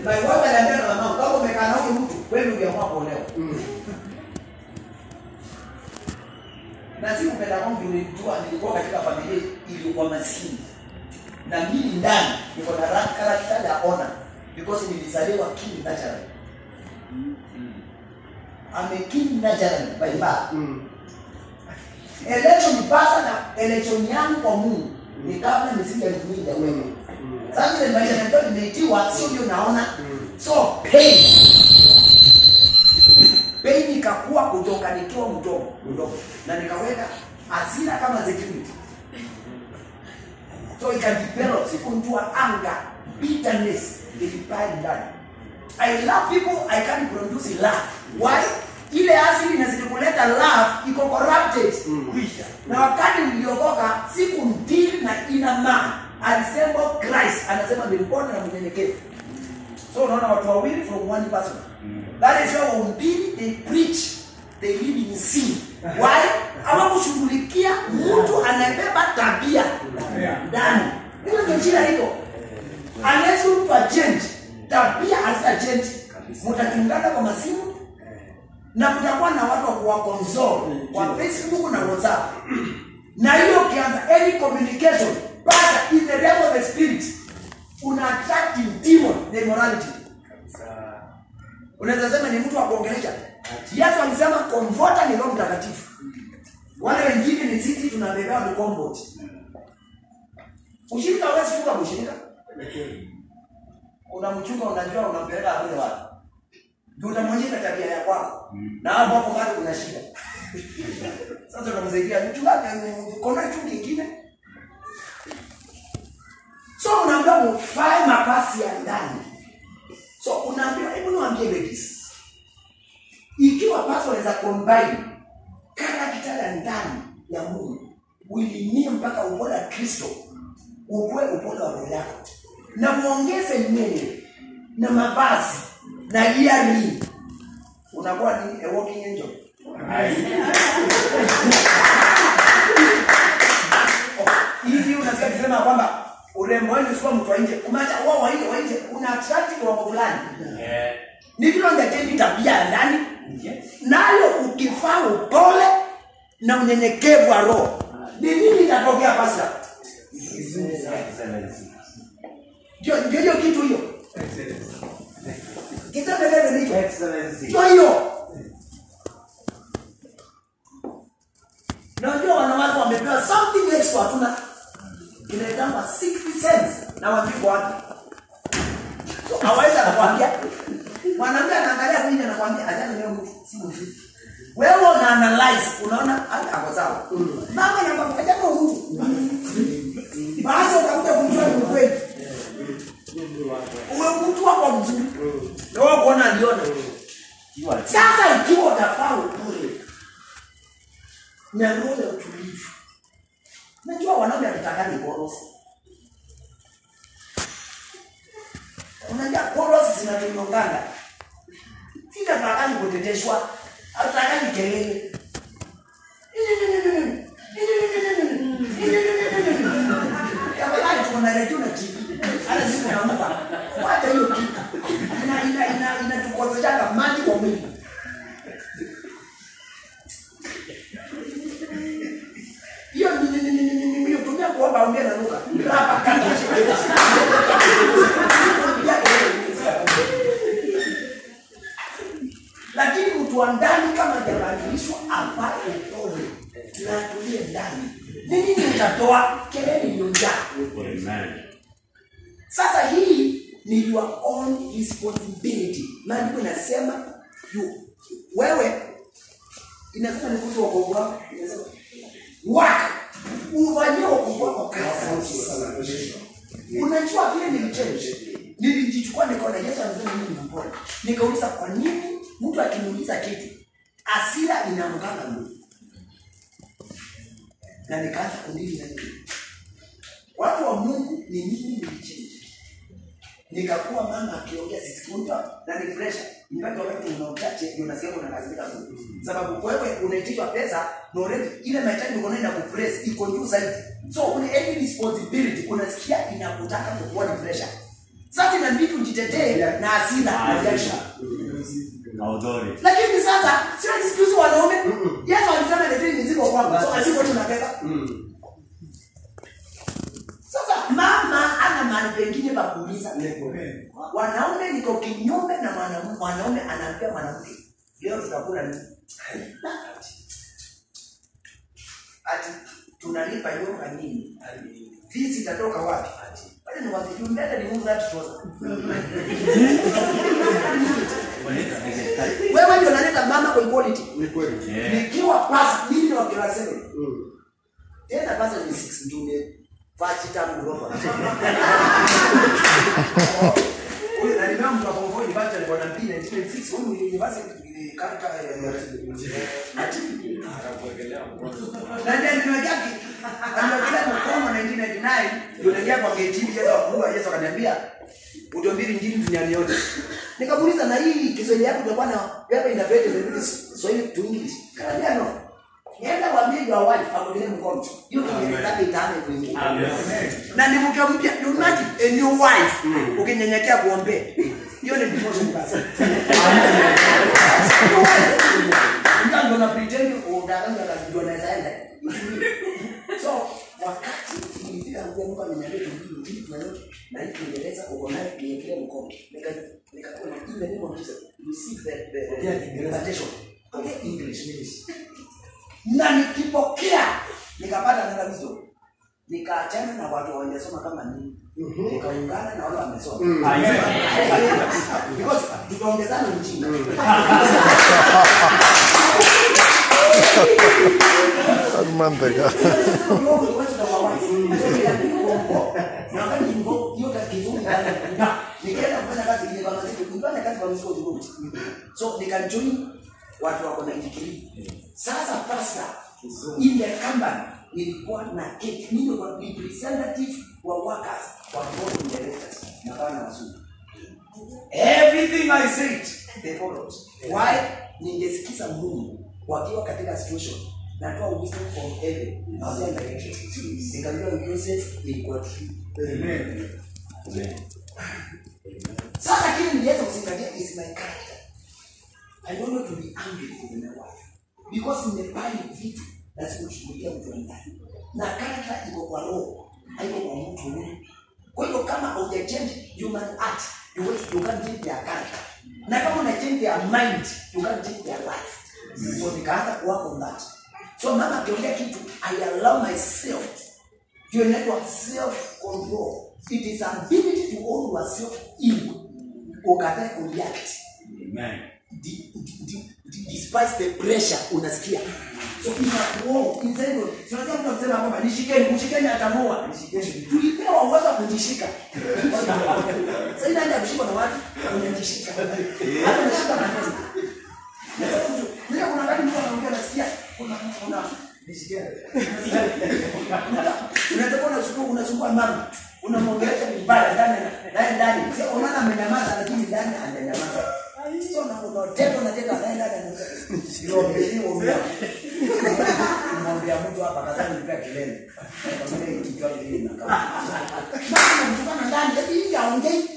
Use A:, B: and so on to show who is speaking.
A: my wife aliambia na mama kama umekaa na huyu mtu wewe uliamua kuolewa na si kupenda kwangu nilijua nilikuwa katika familia iliyokuwa maskini na mimi ndani niko na ra- character ya honor because nilizaliwa king natural I'm a king natural by birth election pasa na election yangu kwa Mungu ni kabla misingi elfu mbili ya wewe sasa ile maisha nilikuwa nimeitiwa sio ndio naona so pain pain ikakuwa kutoka nikiwa mdogo mdogo na nikaweka hasira kama security so ikadevelop sikunjua anga bitterness ilipaa ndani I love people I can produce love why ile asili inazidi kuleta love iko corrupted kwisha na wakati niliokoka siku mbili na ina maana alisema Christ anasema ni mpole na mnyenyekevu so unaona watu wawili from one person that is why wahubiri they preach they live in sin why ama kushughulikia mtu anayebeba tabia ndani hiyo ndio shida iko unless mtu achange tabia hazita change mtatungana kwa masimu na mtakuwa na watu wa kuwakonsole kwa facebook na whatsapp na hiyo ukianza any communication but in the realm of the spirit una attract demon the immorality unaweza sema ni mtu wa kuongelesha yesu alisema komvota ni roho mtakatifu wale wengine ni sisi tunabebewa ni comfort ushirika hawezi kuwa ushirika unamchunga unajua unampeleka kule wapi ndio utamwonyesha tabia ya kwako na hapo hapo bado kuna shida sasa unamsaidia mchungaji kuna kitu kingine so unaambiwa mufae mavazi ya ndani so unaambiwa hebu niwaambie ladies ikiwa paso unaweza combine karakta ya ndani ya Mungu uilimie mpaka upole wa Kristo ukue upole wa roho yako na muongeze nywele na mavazi na earring unakuwa ni a walking angel hivi unasikia kusema kwamba urembo wenu sio mtu wa nje kumaanisha wao wa nje wa nje una attract kiwango fulani ni vile ungetendi tabia ya ndani nayo ukifaa upole na unyenyekevu wa roho ni nini itatokea pasa ndio ndio hiyo kitu hiyo kisema neno hicho ndio hiyo na unajua wanawake wamepewa something extra hatuna inaitangwa 60 cents na wajiko wapi so hawezi akakwambia mwanamke anaangalia kwingi anakwambia ajana leo mtu si mzuri wewe una analyze unaona hata ako sawa mama anakwambia ajana mtu basi utakuja kujua ni ukweli uwe mtu wako mzuri na wewe kuona aliona sasa ikiwa utafaa upole na roho ya utulivu najua wanaume hatutakani korosi unajua korosi zinatunyongana sitatakani kuteteshwa hatutakani kelele tafadhali tunaredio na tv hata siku naamka wacha hiyo kitu ina ina ina inatukoseshanga maji kwa mwili hiyo ni ni ni ni ni ni ni tumia kuomba ongea na Luka hapa kati lakini mtu wa ndani kama hajabadilishwa avae upole na atulie ndani ni nini utatoa kelele iliyojaa sasa hii ni your own responsibility maandiko inasema you wewe inasema ni kuhusu wokovu wako inasema waka ufanyie wokovu wako kazi unajua vile nilichange nilijichukua nikaona yesu anasema mimi ni mpole nikauliza kwa nini mtu akiniuliza kitu asira inamkanga mungu na nikaanza kundili na nini watu wa mungu ni nini nilichange nikakuwa mama akiongea sisikunta na ni pressure mpaka wakati una uchache ndio unasikia kuna kazi kama sababu wewe unaitishwa pesa na already ile mahitaji uko nayo inakupress iko juu zaidi so una any responsibility unasikia inakutaka kukuwa ni pressure sasa inabidi ujitetee na hasira na jasho
B: Authority.
A: lakini sasa sio excuse wanaume yesu alisema leteni mizigo kwangu so asiko tunabeba sasa mama ana mahali pengine pa kuuliza wanaume niko kinyume na mwanaume mwanaume anaambia mwanamke leo tutakula nini ati tunalipa yoga nini fisi itatoka wapi pale ni wapi you better remove that trouser wewe ndio unaleta mama kwa equality
B: Yeah.
A: nikiwa pasi mimi ni wa class 7 tena pasa ni 6 ndume fachi tangu roba huyu na nimea mtu akongoni bacha alikuwa na mpira 1996 huyu ni university kaka ati na ndio nimewekea ki- nimewekea mkono 1999 ndio naingia kwa gate hivi Yesu akua Yesu akaniambia utahubiri injili duniani yote nikamuuliza na hii Kiswahili yako itakuwa na pepa inapenda inabidi Swahili to English kaniambia no Nienda waambie your wife akulie mkono. Hiyo Kiingereza yake itaanza kuingia. Na ni mke mpya, you imagine a new wife ukinyenyekea kuombea. Hiyo ni devotion basi. Ndio ndo na pretend udanganya kujua naweza enda. So wakati nilifika kwa Mungu ameniambia ndio ndio tunalote na hii Kiingereza uko nayo niekelee mkono. Nika nikakuwa na ile neno kabisa. Receive the the invitation. Okay, English means na nikipokea nikapata neno wisdom nikaachana na watu hawajasoma kama mimi nikaungana na wale wamesoma
B: Amen.
A: because tutaongezana mjinga
C: Mantega.
A: nikaenda kufanya kazi ile kama siku nilifanya kazi kwa msiko Djibouti so nikajoin watu wako na digrii sasa pasta in the company nilikuwa na keti mimi ndio representative wa workers wa board of directors na bana wazungu everything i said they followed why ningesikiza mungu wakiwa katika situation natoa wisdom from heaven na wasia direction nikajua Joseph ilikuwa true
B: Amen.
A: sasa kile niliweza kuzingatia is my character i don't want to be angry with my wife because nimebali vitu na sikushughulikia mtu wa ndani na character iko kwa roho haiko kwa mtu huyu kwa hivyo kama hujachange human art you won't- you can't change their character na kama una change their mind you can't change their life so nikaanza kuwork on that so mama akiongea kitu i allow myself hiyo inaitwa self control it is ability to own yourself in ukatae kureact
B: Amen.
A: di- di- di- di- despite the pressure unasikia so inakuo inside tunajua mtu anasema kwamba nishikeni mshikeni atamua tulipewa uwezo wa kujishika sasa inaenda kushikwa na watu unajishika hata unashika na kazi ndio kuna wakati mtu anaongea nasikia kuna kuna nishikeni unaweza kuwa unachukua unachukua mama unamwongelesha vibaya ndani naye ndani sio unaona amenyamaza lakini ndani hajanyamaza sio na unateka unateka naye ndani anaweza ndio ndio kumwambia mtu hapa kadhani nipea kelele kama ile kitu yake ile inakaa mama mtukana ndani lakini hivi haongei